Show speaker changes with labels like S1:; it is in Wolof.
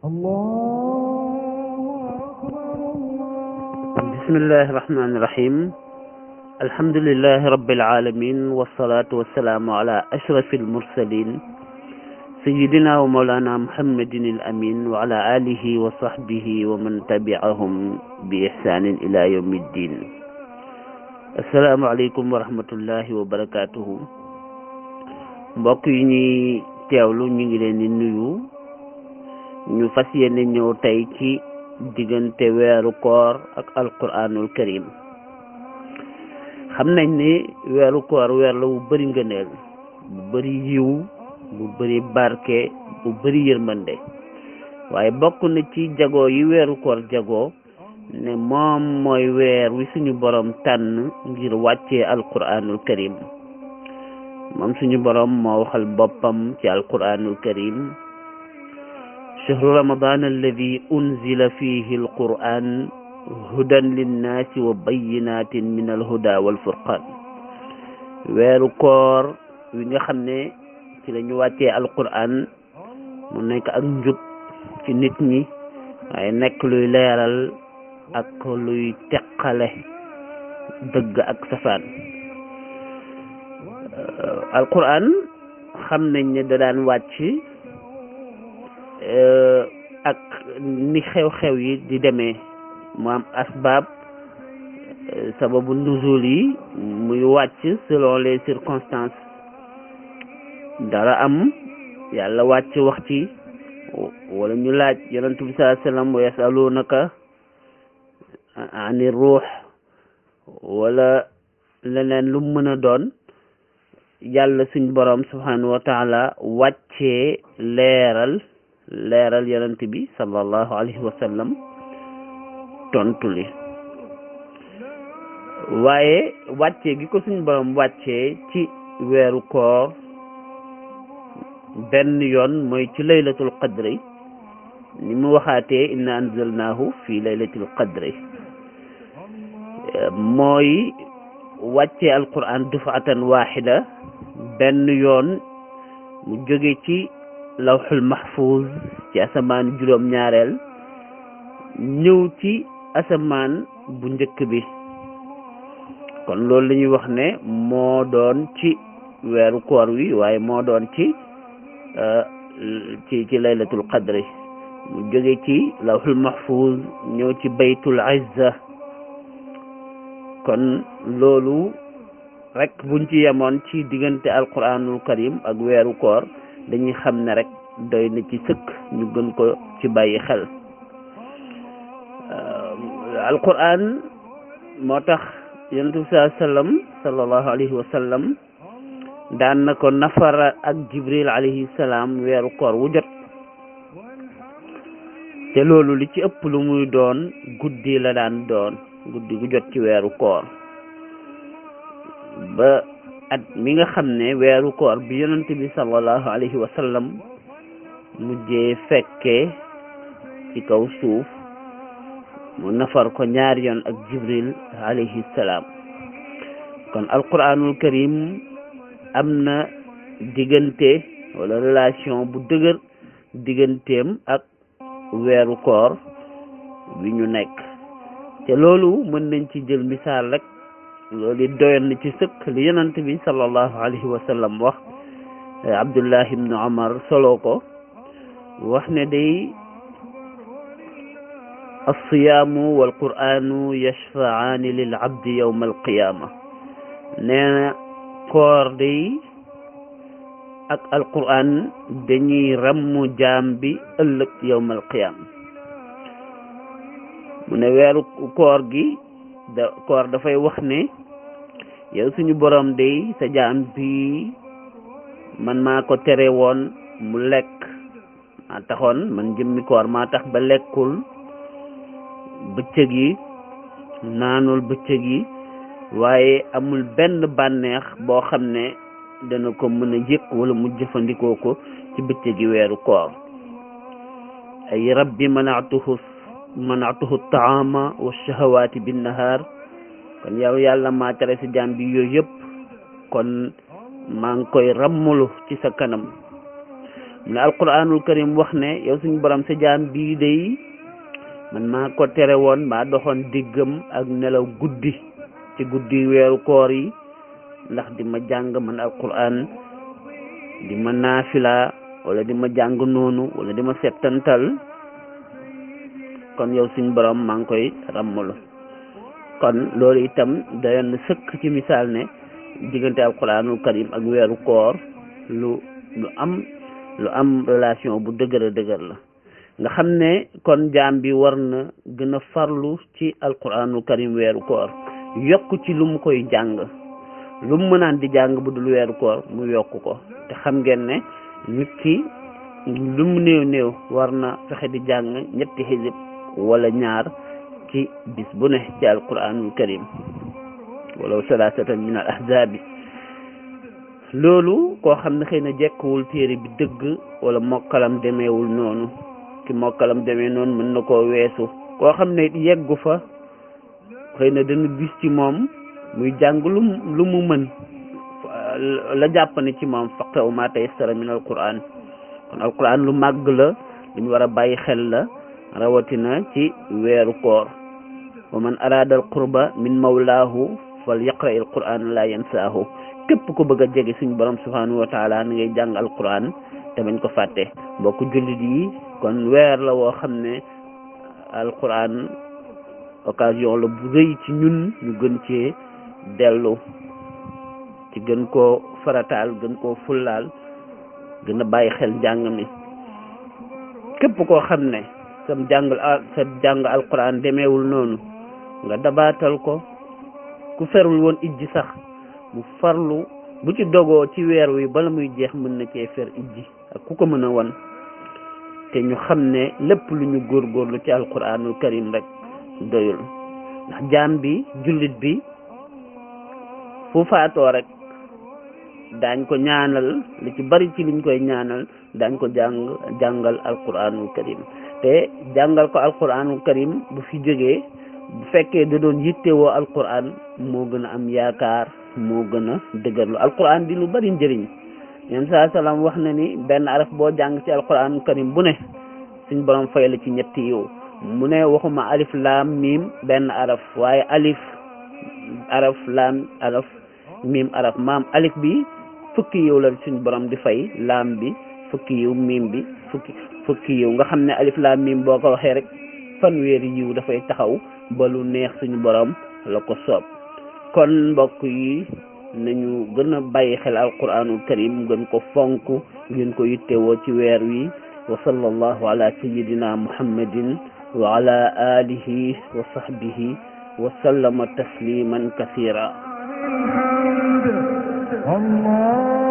S1: بسم الله الرحمن الرحيم الحمد لله رب العالمين والصلاة والسلام على أشرف المرسلين سيدنا ومولانا محمد الأمين وعلى آله وصحبه ومن تبعهم بإحسان إلى يوم الدين السلام عليكم ورحمة الله وبركاته mbokk yi ñuy teewlu ñu ngi leen di nuyu ñu fas yéene ñëw tey ci diggante weeru koor ak alquranul karim xam nañ ni weeru koor weer la bu bëri ngëneel bu bëri yiw bu bëri barke bu bëri yërmande waaye bokk na ci jagoo yi weeru koor jagoo ne moom mooy weer wi suñu borom tànn ngir wàccee alquranul karim moom suñu borom moo waxal boppam ci alquranul karim chahru ramadan alladi unzila fihi alquran hudan linnaasi wa bayinatin min alhuda walfurqan weeru koor wi nga xam ne ci la ñu wàccee alquran mu nekk ak njub ci nit ñi waaye nekk luy leeral ak luy teqale dëgg ak safaan alquran xam nañ ne da daan wàcc ak ni xew-xew yi di demee mu am asbaab sababu nuzul yi muy wàcc selon les circonstances dara am yàlla wàcc wax ci wala ñu laaj yonent bi sallallahu alayhi wasallam wa yasalunaka ani ruux wala leneen lu mën a doon yàlla suñ borom subhanahu wa taala wàccee leeral leeral yonent bi sallallahu alayhi wa sallam tontu li waaye wàccee gi ko suñ borom wàccee ci weeru koor benn yoon mooy ci laylatul qadri ni mu waxaatee inna anzalnaahu fi laylatil qadri mooy wàccee alquran dufatan waxida benn yoon mu jóge ci lawxul mahfuz ci asamaan juróom ñaareel ñëw ci asamaan bu njëkk bi kon loolu la ñuy wax ne moo doon ci weeru koor wi waaye moo doon ci ci ci laylatul qadri mu jóge ci lawxul mahfuz ñëw ci baytul izza kon loolu rek buñ ci yemoon ci diggante alquranul karim ak weeru koor dañuy xam ne rek doy na ci sëkk ñu gën ko ci bàyyi xel alquran moo tax yonent bi saa sallam sallallahu alayhi wa sallam daan na ko nafara ak jibril alayhi salaam weeru koor wu jot te loolu li ci ëpp lu muy doon guddi la daan doon guddi gu jot ci weeru koor ba at mi nga xam ne weeru koor bi yonent bi sallallahu alayhi wa sallam mujjee fekkee ci kaw suuf mu nafar ko ñaari yoon ak jibril alayhi salaam kon alquranul karim am na diggante wala relation bu dëgër digganteem ak weeru koor bi ñu nekk te loolu mën nañ ci jël misaal rek loolu it doyoon na ci sëkk li yonent bi sallallahu alayhi wa sallam wax abdullah ibnu omar solo ko wax ne day alsiyaamu walquranu yashfaani lil abdi yawma alqiyama nee na koor day ak alquran dañuy rammu jaam bi ëllëg yawma alqiyama mu ne weeru koor gi da koor dafay wax ne yow suñu borom day sa jaam bi man maa ko tere woon mu lekk maa taxoon man jëmmi koor maa tax ba lekkul bëccëg yi naanul bëccëg yi waaye amul benn bànneex boo xam ne dana ko mën a yëg wala mu jëfandikoo ko ci bëccëg yi weeru koor ay rabbi manaatuhu manaatuhu taama wa shahawaati bin nahaar kon yow yàlla maa tere si jaam bi yooyu yëpp kon maa ngi koy rammulu ci sa kanam mu ne alquranul karim wax ne yow suñu borom sa jaam bii day man maa ko tere woon maa doxoon diggam ak nelaw guddi ci guddi weeru koor yi ndax di ma jàng man alquran di ma naafila wala di ma jàng noonu wala di ma settantal kon yow suñu borom maa ngi koy ràmmalu kon loolu itam dayoon na sëkk ci misaal ne diggante alquranul karim ak weeru koor lu lu am lu am relation bu dëgër a dëgër la nga xam ne kon jaam bi war na gën a farlu ci alquranul karim weeru koor yokk ci lu mu koy jàng lu mu mënaan di jàng bu dul weeru koor mu yokk ko te xam ngeen ne nit ki lu mu néew néew war na fexe di jàng ñetti xisib wala ñaar ci bis bu ne ci alquranul karim walaw salaasatan min al ahzaabi loolu koo xam ne xëy na jekkuwul téere bi dëgg wala mokkalam demeewul noonu ki mokkalam demee noonu mën na koo weesu koo xam ne yeggu fa xëy na dana gis ci moom muy jàng lu lu mu mën la jàpp ne ci moom faqra'u ma tayassara min alquran kon alquran lu màgg la lu ñu war a bàyyi xel la rawatina ci weeru koor wa man arada al qurba min mawlaahu fal yaqra il quran la yansaahu képp ko bëgg a jege suñu borom subhanahu wa taala na ngay jàng alquran te bañ ko fàtte mbokk jullit yi kon weer la woo xam ne alquran occasion la bu rëy ci ñun ñu gën cee dellu ci gën koo farataal gën koo fullaal gën a bàyyi xel njàng mi képp koo xam ne sam jàngal sa jàng alquran demeewul noonu nga dabaatal ko ku ferul woon ijji sax mu farlu bu ci dogoo ci weer wi bala muy jeex mën na cee fer ijji ak ku ko mën a won te ñu xam ne lépp lu ñu góorgóorlu ci alquranul karim rek doyul ndax jaam bi jullit bi fu faatoo rek daañ ko ñaanal li ci bari ci liñ koy ñaanal daañ ko jàng jàngal alquranul karim te jàngal ko alquranul karim bu fi jógee bu fekkee da doon yittewoo alquran moo gën a am yaakaar moo gën a dëgërlu alquran di lu bari njëriñ yéen saa salaam wax na ni benn araf boo jàng ci alquranul karim bu ne suñ borom fay la ci ñetti yiw mu ne waxuma alif laam miim benn araf waaye alif araf laam araf miim araf maam alif bi fukki yiw la suñ borom di fay laam bi fukki yiw miim bi fukki fukki yiw nga xam ne alif laam miim boo ko waxee rek fanweeri yiw dafay taxaw ba lu neex suñu borom la ko soob kon mbokk yi nañu gën a bàyyi xel alquranul karim gën ko fonk gën ko yittewoo ci weer wi wa sallallahu ala sayidina muhammadin wa ala alihi wa sahbihi wa sallama tasliman kathira
S2: الله